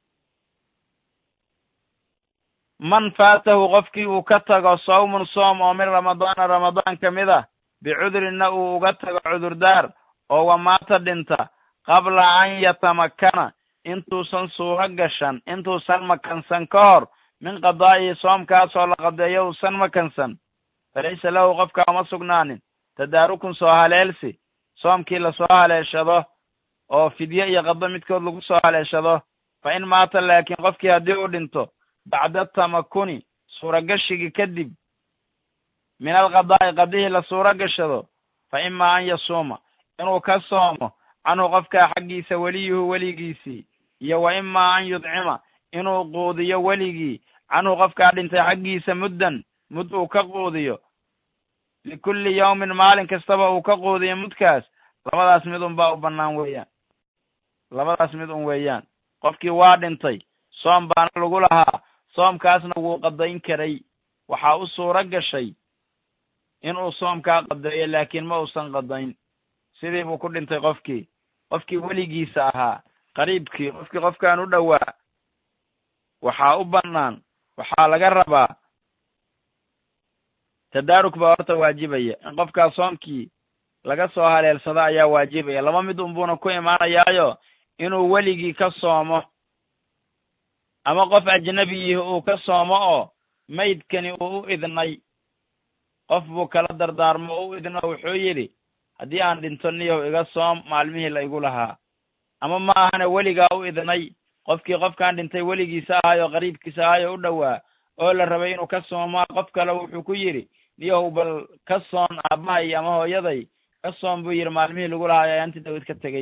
man faatahu qofkii uu ka tago sawmun soom oo min ramadaana ramadaan ka mid ah bicudrinna uu uga tago cudurdaar oo wamaata dhinta qabla an yatamakana intuusan suuro gashan intuusan makansan ka hor min qadaa'ihi soomkaasoo la qadeeyo uusan makansan falaysa lahu qofka uma sugnaanin tadaarukun soo haleelsi soomkii lasoo haleeshado oo fidye iyo qado midkood lagu soo haleeshado fa in maata laakiin qofkii haddii uu dhinto bacda tamakuni suuragashigii kadib min alqadaa'i qadihii la suuro gashado fa imaa an yasuuma inuu ka soomo canhu qofkaa xaggiisa weliyuhu weligiisii iyo wa imaa an yudcima inuu quudiyo weligii canhu qofkaa dhintay xaggiisa muddan mud uu ka quudiyo likulli yawmin maalin kastaba uu ka quudiyo mudkaas labadaas mid un baa u bannaan weeyaan labadaas mid un weeyaan qofkii waa dhintay soom baana lagu lahaa soomkaasna wuu qadayn karay waxaa u suuro gashay inuu soomkaa qadeeyo laakiin ma uusan qadayn sidii buu ku dhintay qofkii qofkii weligiisa ahaa qariibkii qofkii qofkaan u dhowaa waxaa u bannaan waxaa laga rabaa tadaaruk baa horta waajibaya in qofkaas soomkii laga soo haleelsado ayaa waajibaya laba mid unbuuna ku imaanayaayo inuu weligii ka soomo ama qof ajnabiyihi uu ka soomo oo maydkani uu u idnay qof buu kala dardaarmo oo u idno wuxuu yidhi haddii aan dhinto niyow iga soom maalmihii la igu lahaa ama ma ahana weligaa u idnay qofkii qofkaan dhintay weligiisa ahay oo qariibkiisa ahay oo u dhowaa oo la rabay inuu ka soomaa qof kale wuxuu ku yidhi niyow bal ka soon aabbahay ama hooyaday ka soon buu yidhi maalmihii lagu lahaa ayaanti dawid ka tegey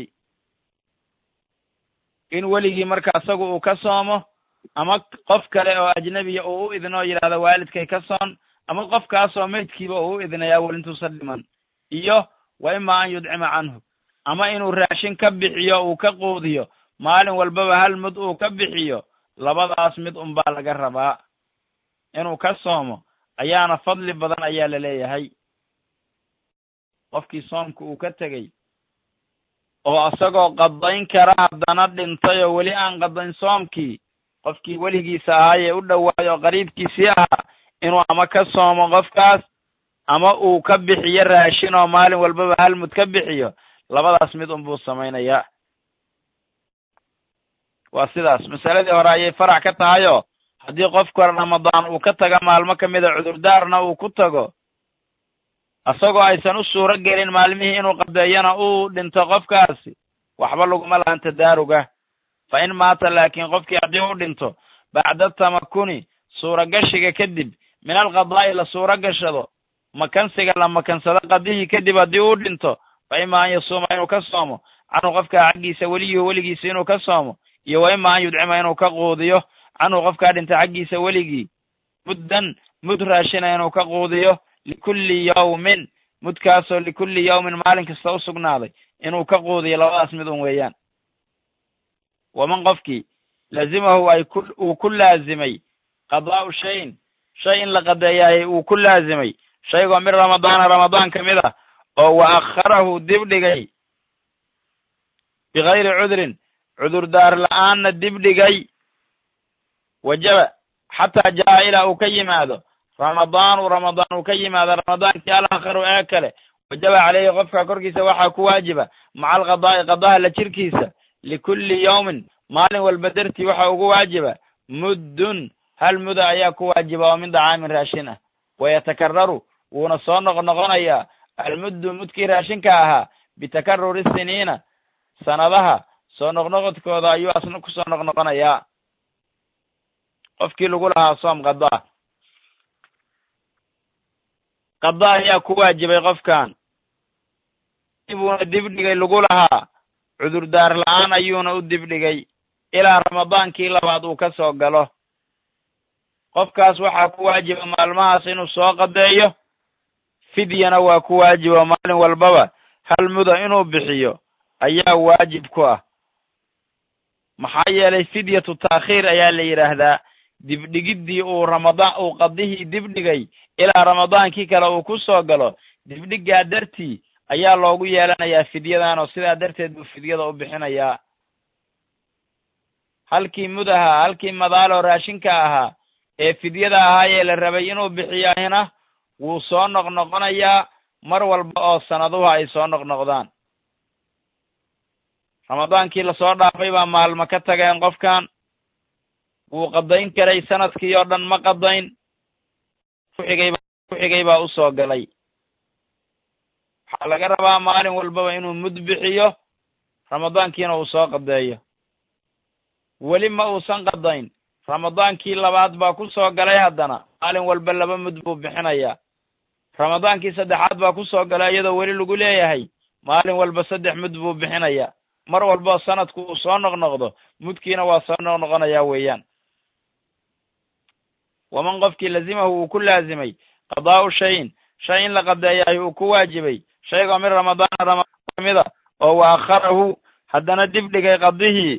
in weligii marka isagu uu ka soomo ama qof kale oo ajnebiya uu u idno oo yidhahdo waalidkay ka soon ama qofkaasoo maydkiiba uu u idnay awel intuusan dhiman iyo wa imaa an yudcima canhu ama inuu raashin ka bixiyo uu ka quudiyo maalin walbaba hal mud uu ka bixiyo labadaas mid unbaa laga rabaa inuu ka soomo ayaana fadli badan ayaa la leeyahay qofkii soomka uu ka tegey oo isagoo qadayn kara haddana dhintay oo weli aan qadayn soomkii qofkii weligiisa ahaayee u dhowaayo oo qariibkiisii ahaa inuu ama ka soomo qofkaas ama uu ka bixiyo raashin oo maalin walbaba hal mud ka bixiyo labadaas mid unbuu samaynayaa waa sidaas masaladii hore ayay farac ka tahayoo haddii qofka ramadaan uu ka taga maalmo ka mida cudurdaarna uu ku tago isagoo aysan u suuro gelin maalmihii inuu qadeeyana uu dhinto qofkaasi waxba laguma lahan tadaaruga fa in maata laakiin qofkii haddii u dhinto bacda tamakuni suuragashiga kadib min alqadaa'i la suuro gashado makansiga la makansado qadihii kadib haddii uu dhinto fa ima an yasuuma inuu ka soomo canhu qofkaa xaggiisa weliyuhu weligiisa inuu ka soomo iyo wa ima an yudcima inuu ka quudiyo canhu qofkaa dhintay xaggiisa weligii muddan mud raashina inuu ka quudiyo likulli yawmin mudkaasoo likulli yawmin maalin kasta u sugnaaday inuu ka quudiyo labadaas mid un weeyaan waman qofkii lazimahu ay ku uu ku laazimay qadaa'u shayin shay in la qadeeyaayay uu ku laazimay shaygoo min ramadaana ramadaan ka mid ah oo wa akharahu dib dhigay bigayri cudrin cudurdaar la'aanna dib dhigay wajaba xataa jaa ilaa uu ka yimaado ramadaanu ramadaan uu ka yimaado ramadaankii alakharu ee kale wajaba caleyhi qofka korkiisa waxaa ku waajiba maca alqadaa'i qadaha la jirkiisa likulli yawmin maalin walba dartii waxa ugu waajiba muddun hal muda ayaa ku waajiba oo min dacaamin raashin ah wayatakararu wuuna soo noqnoqonayaa almuddu mudkii raashinka ahaa bitakaruri siniina sanadaha soo noqnoqodkooda ayuu asna kusoo noqnoqonayaa qofkii lagu lahaa soom qadaa qada ayaa ku waajibay qofkan buuna dibdhigay lagu lahaa cudurdaar la'aan ayuuna u dibdhigay ilaa ramadaankii labaad uu ka soo galo qofkaas waxaa ku waajiba maalmahaas inuu soo qadeeyo fidyana waa ku waajiba maalin walbaba hal muda inuu bixiyo ayaa waajib ku ah maxaa yeelay fidyatu taakhiir ayaa la yidhaahdaa dibdhigiddii uu ramadaan uu qadihii dibdhigay ilaa ramadaankii kale uu ku soo galo dibdhiggaa dartii ayaa loogu yeelanayaa fidyadan oo sidaa darteed buu fidyada u bixinayaa halkii mudaha halkii madaaloo raashinka ahaa ee fidyada ahaayee la rabay inuu bixiyaahina wuu soo noqnoqonayaa mar walba oo sanaduhu ay soo noqnoqdaan ramadaankii lasoo dhaafay baa maalmo ka tageen qofkan wuu qadayn karay sanadkii oo dhan ma qadayn kuxigayba kuxigay baa u soo galay waxaa laga rabaa maalin walbaba inuu mud bixiyo ramadaankiina uu soo qadeeyo weli ma uusan qadayn ramadaankii labaad baa ku soo galay haddana maalin walba laba mud buu bixinayaa ramadaankii saddexaad baa ku soo galay iyadoo weli lagu leeyahay maalin walba saddex mud buu bixinayaa mar walboo sanadku uu soo noqnoqdo mudkiina waa soo noqnoqonayaa weeyaan waman qofkii lazimahu uu ku laazimay qadaa'u shayin shay in la qadeeyaay uu ku waajibay shaygoo min ramadaana ramadaan kamida oo wa akharahu haddana dib dhigay qadihii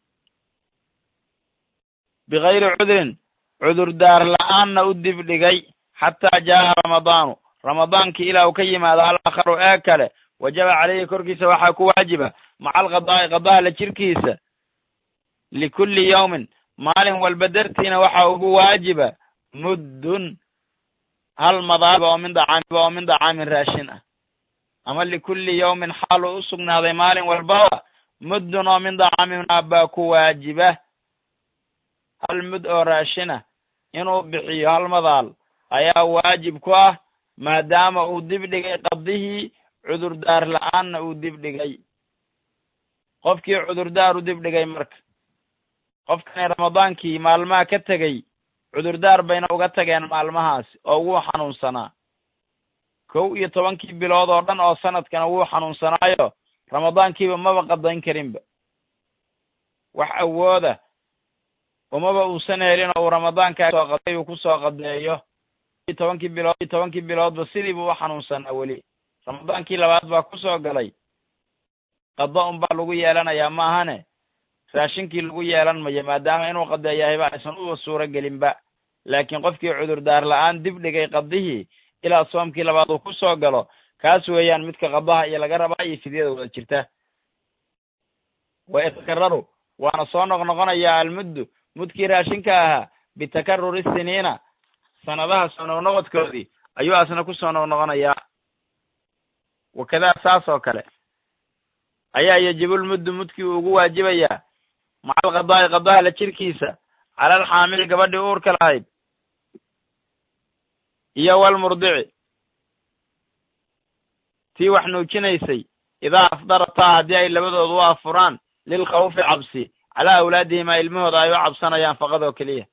bigayri cudrin cudurdaar la'aanna u dib dhigay xataa jaa'a ramadaanu ramadaankii ilaa uu ka yimaado alakharu ee kale wajaba caleyhi korkiisa waxaa ku waajiba maca alqadaa'i qadaha la jirkiisa likulli yawmin maalin walba dartiina waxaa ugu waajiba muddun hal madaaba oo min dacaamiba oo min dacaamin raashin ah ama likulli yawmin xaal uu u sugnaaday maalin walbaba muddun oo min dacaaminaa baa ku waajiba hal mud oo raashina inuu bixiyo hal madaal ayaa waajib ku ah maadaama uu dib dhigay qabdihii cudurdaar la-aanna uu dib dhigay qofkii cudurdaar u dib dhigay marka qofkani ramadaankii maalmaha ka tegey cudurdaar bayna uga tageen maalmahaasi oo wuu xanuunsanaa kow iyo tobankii bilood oo dhan oo sanadkana wuu xanuunsanaayo ramadaankiiba maba qadayn karinba wax awooda umaba uusan helin oo uu ramadaankaa soo qaday uu kusoo qadeeyo tobankii bilood tobankii biloodba sidiibu u xanuunsanaa weli ramadaankii labaad baa kusoo galay qado unbaa lagu yeelanayaa maahane raashinkii lagu yeelan mayo maadaama inuu qadeeyahayba aysan uba suuro gelinba laakiin qofkii cudurdaar la-aan dib dhigay qadihii ilaa soomkii labaad uu ku soo galo kaas weeyaan midka qadaha iyo laga rabaa iyo fidyada wada jirta wa itakararu waana soo noqnoqonayaa almuddu mudkii raashinka ahaa bitakaruri siniina sanadaha soo noqnoqodkoodii ayuu asna ku soo noqnoqonayaa wakadaa saas oo kale ayaa yajibulmuddu mudkii uu ugu waajibayaa macal qadaa'i qadaha la jirkiisa cala alxaamili gabadhii uurka lahayd iyo walmurdici tii wax nuujinaysay idaa afdarataa haddii ay labadoodu u afuraan lilkhawfi cabsi calaa awlaadihima ilmahooda ay u cabsanayaan faqad oo keliya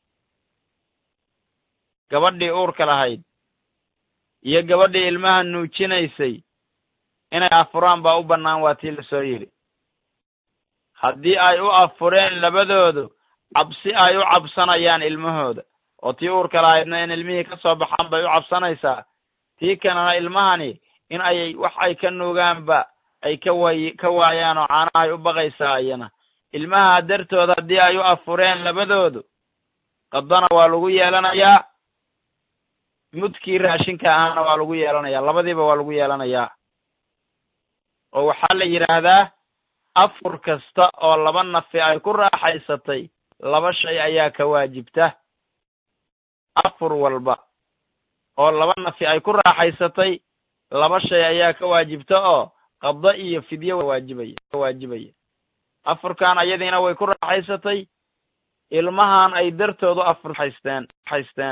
gabadhii uurka lahayd iyo gabadhii ilmaha nuujinaysay inay afuraan baa u bannaan waa tii lasoo yidhi haddii ay u afureen labadoodu cabsi ay u cabsanayaan ilmahooda oo tii uurka lahaydna in ilmihii ka soo baxaan bay u cabsanaysaa tii kanana ilmahani in ay wax ay ka nuugaanba ay ka way ka waayaan oo caanahay u baqaysaa iyana ilmaha dartood haddii ay u afureen labadoodu qadana waa lagu yeelanayaa mudkii raashinka ahaana waa lagu yeelanayaa labadiiba waa lagu yeelanayaa oo waxaa la yidhaahdaa afur kasta oo laba nafi ay ku raaxaysatay laba shay ayaa ka waajibta afur walba oo laba nafi ay ku raaxaysatay laba shay ayaa ka waajibta oo qado iyo fidye waajibaya ka waajibaya afurkan ayadiina way ku raaxaysatay ilmahan ay dartoodu afur haysteen haysteen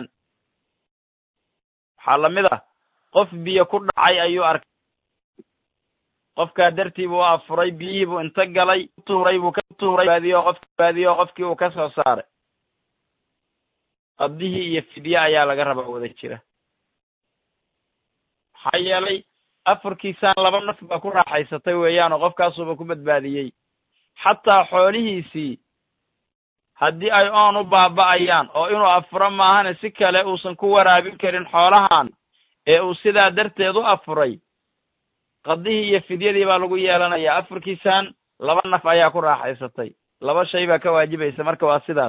waxaa lamid ah qof biyo ku dhacay ayuu arkay qofkaa dartii buu afuray biyihii buu inta galay tuuray buu ka tuuray baadiyo qof baadiyo qofkii uu ka soo saaray qadihii iyo fidye ayaa laga rabaa wada jira maxaa yeelay afurkiisaan laba naf baa ku raaxaysatay weeyaan oo qofkaasuuba ku badbaadiyey xataa xoolihiisii haddii ay oon u baaba'ayaan oo inuu afuro maahane si kale uusan ku waraabin karin xoolahan ee uu sidaa darteed u afuray qadihii iyo fidyadii baa lagu yeelanayaa afurkiisaan laba naf ayaa ku raaxaysatay laba shay baa ka waajibaysa marka waa sidaas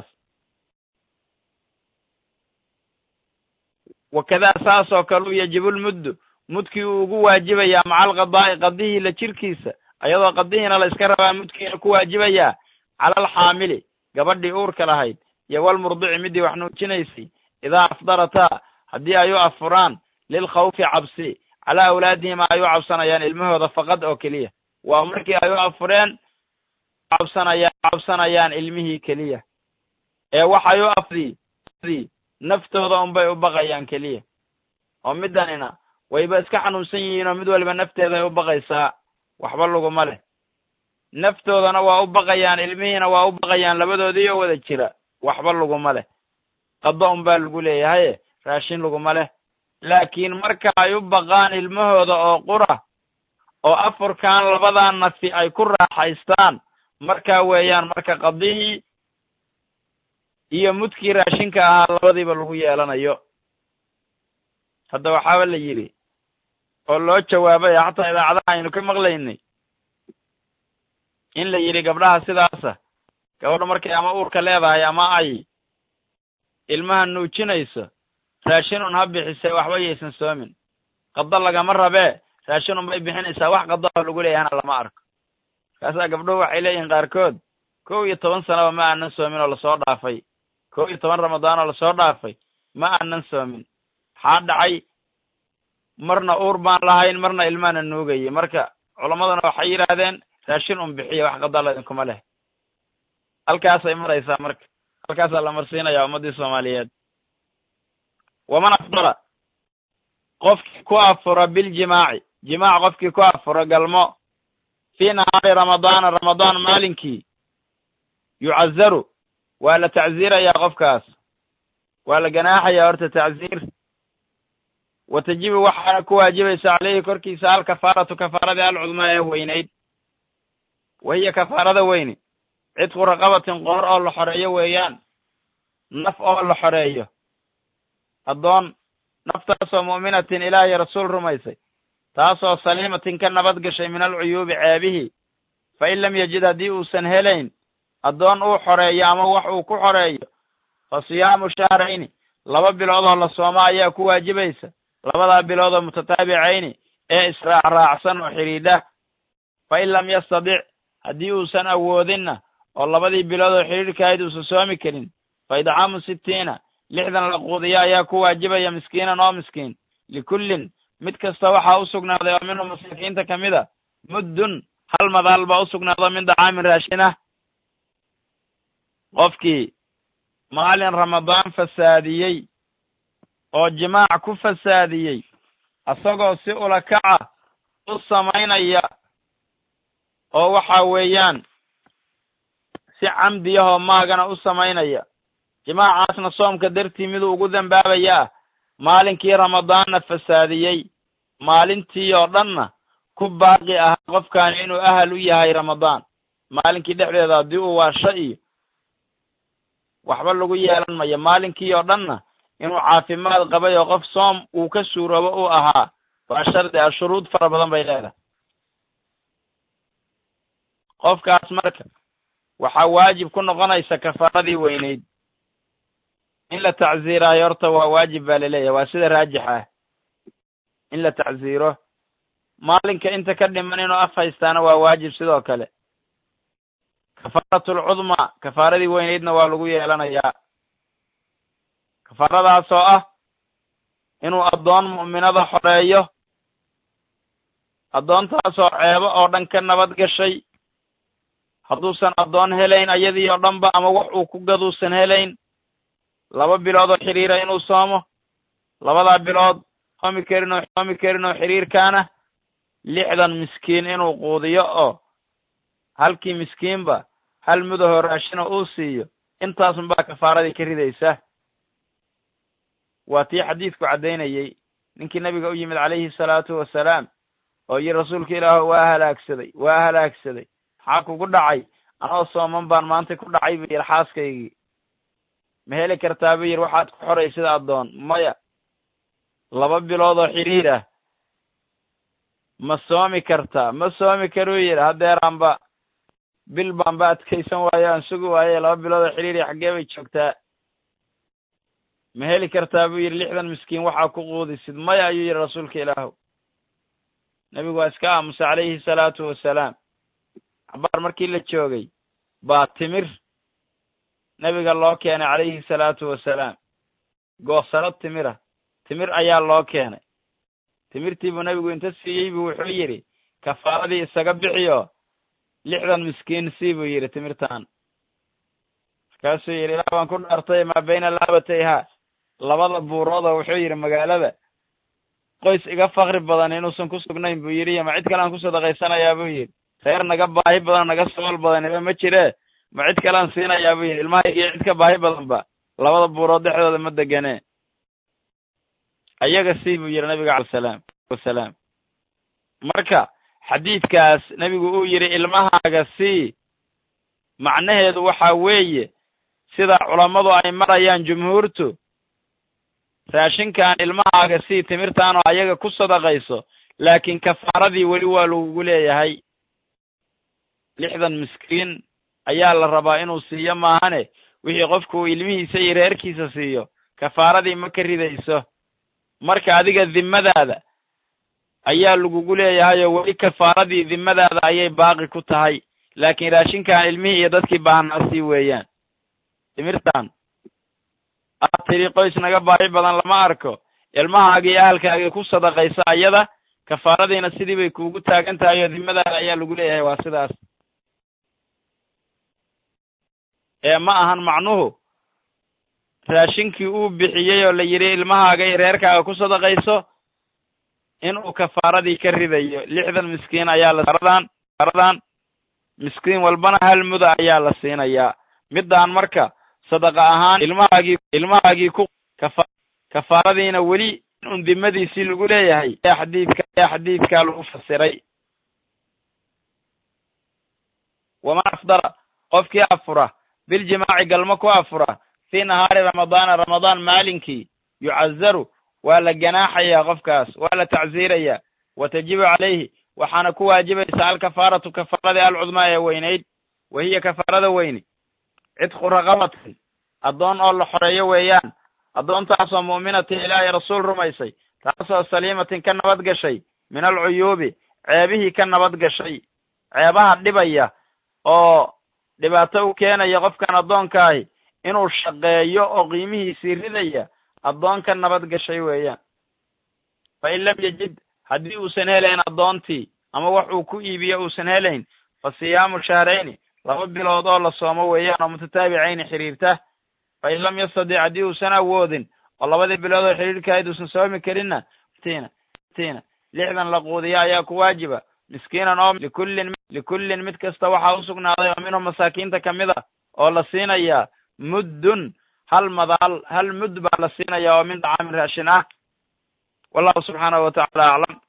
wakadaa saas oo kale u yajibulmuddu mudkii uu ugu waajibayaa macal qadaa'i qadihii la jirkiisa ayadoo qadihiina la iska rabaa mudkiina ku waajibayaa cala alxaamili gabadhii uurka lahayd iyo walmurdici midii wax nuujinaysay idaa afdarataa haddii ay u afuraan lilkhawfi cabsi calaa awlaadihima ay u cabsanayaan ilmahooda faqad oo keliya waa markii ay u afureen cabsanayaan cabsanayaan ilmihii keliya ee waxay u afdi naftooda unbay u baqayaan keliya oo middanina wayba iska xanuunsan yihiin oo mid waliba nafteeday u baqaysaa waxba laguma leh naftoodana waa u baqayaan ilmihiina waa u baqayaan labadoodii oo wada jira waxba laguma leh qado unbaa lagu leeyahaye raashin laguma leh laakiin marka ay u baqaan ilmahooda oo qura oo afurkan labadaa nafi ay ku raaxaystaan markaa weeyaan marka qadihii iyo mudkii raashinka ahaa labadiiba lagu yeelanayo hadda waxaaba la yidhi oo loo jawaabay xataa idaacadaha aynu ka maqlaynay in la yidhi gabdhaha sidaasa gabadha markay ama uurka leedahay ama ay ilmaha nuujinayso raashin un ha bixisee waxba yaysan soomin qado lagama rabee raashin unbay bixinaysaa wax qadaho lagu leeyahana lama arko markaasaa gabdhuhu waxay leeyihiin qaarkood kow iyo toban sanaba ma aanan soomin oo lasoo dhaafay kow iyo toban ramadaan oo lasoo dhaafay ma aanan soomin maxaa dhacay marna uur baan lahayn marna ilmaana nuugayay marka culammaduna waxay yidhaahdeen raashin un bixiya wax qadala idinkuma leh halkaasay maraysaa marka halkaasaa la marsiinaya ummaddii soomaaliyeed waman afdala qofkii ku afura biljimaaci jimaac qofkii ku afura galmo fii nahaari ramadaana ramadaan maalinkii yucazaru waa la tacziirayaa qofkaas waa la ganaaxayaa horta tacziir wa tajibu waxaana ku waajibaysa caleyhi korkiisa alkafaaratu kafaaradii alcudmaa ee weynayd wa hiya kafaarada weyni cidqu raqabatin qoor oo la xoreeyo weeyaan naf oo la xoreeyo addoon naftaasoo mu'minatin ilaahay rasuul rumaysay taasoo saliimatin ka nabad gashay min alcuyuubi ceebihii fa in lam yajid haddii uusan helayn addoon uu xoreeyo ama wax uu ku xoreeyo fa siyaamu shahrayni laba biloodoo la sooma ayaa ku waajibaysa labadaa biloodoo mutataabicayni ee israacraacsan oo xidhiidha fa in lam yastadic haddii uusan awoodinna oo labadii biloodoo xidhiidhkahayd uusan soomi karin fa idcaamu sittiina lixdan la quudiya ayaa ku waajibaya miskiinan oo miskiin likullin mid kasta waxaa u sugnaaday oo minhu masaakiinta ka mid a muddun hal madaal baa u sugnaado min dacaamin raashin ah qofkii maalin ramadaan fasaadiyey oo jimaac ku fasaadiyey asagoo si ulakaca u samaynaya oo waxa weeyaan si camdiyahoo maagana u samaynaya jimaacaasna soomka dartii miduu ugu dambaabayaa maalinkii ramadaanna fasaadiyey maalintii oo dhanna ku baaqi ahaa qofkaani inuu ahal u yahay ramadaan maalinkii dhexdeeda haddii uu waasho iyo waxba lagu yeelan mayo maalinkii oo dhanna inuu caafimaad qabay oo qof soom uu ka suuroobo uu ahaa waa shardi ah shuruud fara badan bay leedahay qofkaas marka waxaa waajib ku noqonaysa kafaaradii weynayd in la tacziiraayo horta waa waajib baa laleeyahay waa sida raajix ah in la tacziiro maalinka inta ka dhiman inuu af haystaana waa waajib sidoo kale kafaaratul-cudmaa kafaaradii weynaydna waa lagu yeelanayaa kafaaradaasoo ah inuu addoon mu'minada xoreeyo addoontaasoo ceebo oo dhan ka nabad gashay hadduusan addoon helayn ayadii oo dhanba ama wax uu ku gaduusan helayn laba bilood oo xiriira inuu soomo labadaa bilood soomi karin oo soomi karin oo xiriirkaana lixdan miskiin inuu quudiyo oo halkii miskiinba hal mudahoo raashina uu siiyo intaasunbaa kafaaradii ka ridaysa waa tii xadiidku caddaynayey ninkii nabiga u yimid calayhi salaatu wasalaam oo yiri rasuulka ilaaho waa halaagsaday waa halaagsaday maxaa kugu dhacay anoo sooman baan maanta ku dhacay buu yidhi xaaskaygii ma heli kartaa buu yidhi waxaad ku xoray sida addoon maya laba bilood oo xidhiir ah ma soomi kartaa ma soomi karuu yidhi haddeeraanba bil baanba adkaysan waayo aan sugi waaye laba bilood oo xidhiir iyo xaggee bay joogtaa ma heli kartaa buu yidhi lixdan miskiin waxaa ku quudisid maya ayuu yidhi rasuulka ilaahu nebigu waa iska aamusay calayhi salaatu wasalaam cabaar markii la joogay baa timir nebiga loo keenay calayhi salaatu wasalaam goosaro timira timir ayaa loo keenay timirtii buu nebigu inta siiyey buu wuxuu yidhi kafaaradii isaga bixiyo lixdan miskiin sii buu yidhi timirtan markaasuu yidhi ilaa baan ku dhaartay maa bayna laabatayha labada buuroodoo wuxuu yidhi magaalada qoys iga fakri badan inuusan ku sugnayn buu yidhi iyo ma cid kale aan ku sadaqaysanayaa buu yidhi reer naga baahi badan naga sool badaniba ma jire ma cid kalean siinayaa buu yidhi ilmahaygiyo cid ka baahi badanba labada buurood dhexdooda ma degane ayaga sii buu yidhi nabiga alsalaam wasalaam marka xadiidkaas nebigu uu yidhi ilmahaaga sii macnaheedu waxaa weeye sida culammadu ay marayaan jumhuurtu raashinkan ilmahaaga sii timirtaanoo ayaga ku sadaqayso laakiin kafaaradii weli waa lagugu leeyahay lixdan miskiin ayaa la rabaa inuu siiyo maahane wixii qofku uu ilmihiisa iyo reerkiisa siiyo kafaaradii ma ka ridayso marka adiga dimmadaada ayaa lagugu leeyahay oo weli kafaaradii dimmadaada ayay baaqi ku tahay laakiin raashinkan ilmihii iyo dadkii baahnaa sii weeyaan timirtan aad tidhi qoys naga baahi badan lama arko ilmahaagii iyo ahalkaagii ku sadaqaysa ayada kafaaradiina sidii bay kuugu taagan tahay oo dimadaada ayaa lagu leeyahay waa sidaas ee ma ahan macnuhu raashinkii uu bixiyey oo la yidhi ilmahaaga iyo reerkaaga ku sadaqayso inuu kafaaradii ka ridayo lixdan miskiin ayaa la aradan aradan miskiin walbana hal muda ayaa la siinayaa middaan marka sadaqa ahaan ilmahaagii ilmahaagii ku kafa kafaaradiina weli un dimadiisii lagu leeyahay ayaa xadiidka ayaa xadiidkaa lagu fasiray waman afdara qofkii afura biljimaaci galmo ku afura fii nahaari ramadaana ramadaan maalinkii yucazaru waa la ganaaxayaa qofkaas waa la tacsiirayaa wa tajibu calayhi waxaana ku waajibaysa alkafaaratu kafaaradii alcudmaa ee weynayd wa hiya kafaarada weyni cidqu raqabatin addoon oo la xoreeyo weeyaan addoontaasoo mu'minatin ilaahay rasuul rumaysay taasoo saliimatin ka nabad gashay min alcuyuubi ceebihii ka nabad gashay ceebaha dhibaya oo dhibaato u keenaya qofkan addoonkaahi inuu shaqeeyo oo qiimihiisii ridaya addoon ka nabad gashay weeyaan fa in lam yajid haddii uusan helayn addoontii ama wax uu ku iibiyo uusan helayn fa siyaamu shahrayni laba bilood oo la soomo weeyaan oo mutataabicayni xiriirta fa in lam yastadic haddii uusan awoodin oo labadii bilood oo xiriirkahayd uusan soomi karinna tina tina lixdan la quudiya ayaa ku waajiba miskiinan oo likullin likullin mid kasta waxaa usugnaaday oo minhum masaakiinta kamid a oo la siinayaa muddun hal madaal hal mudd baa la siinayaa oo min dacaamin raashin ah wallahu subxaanahu wa tacala aclam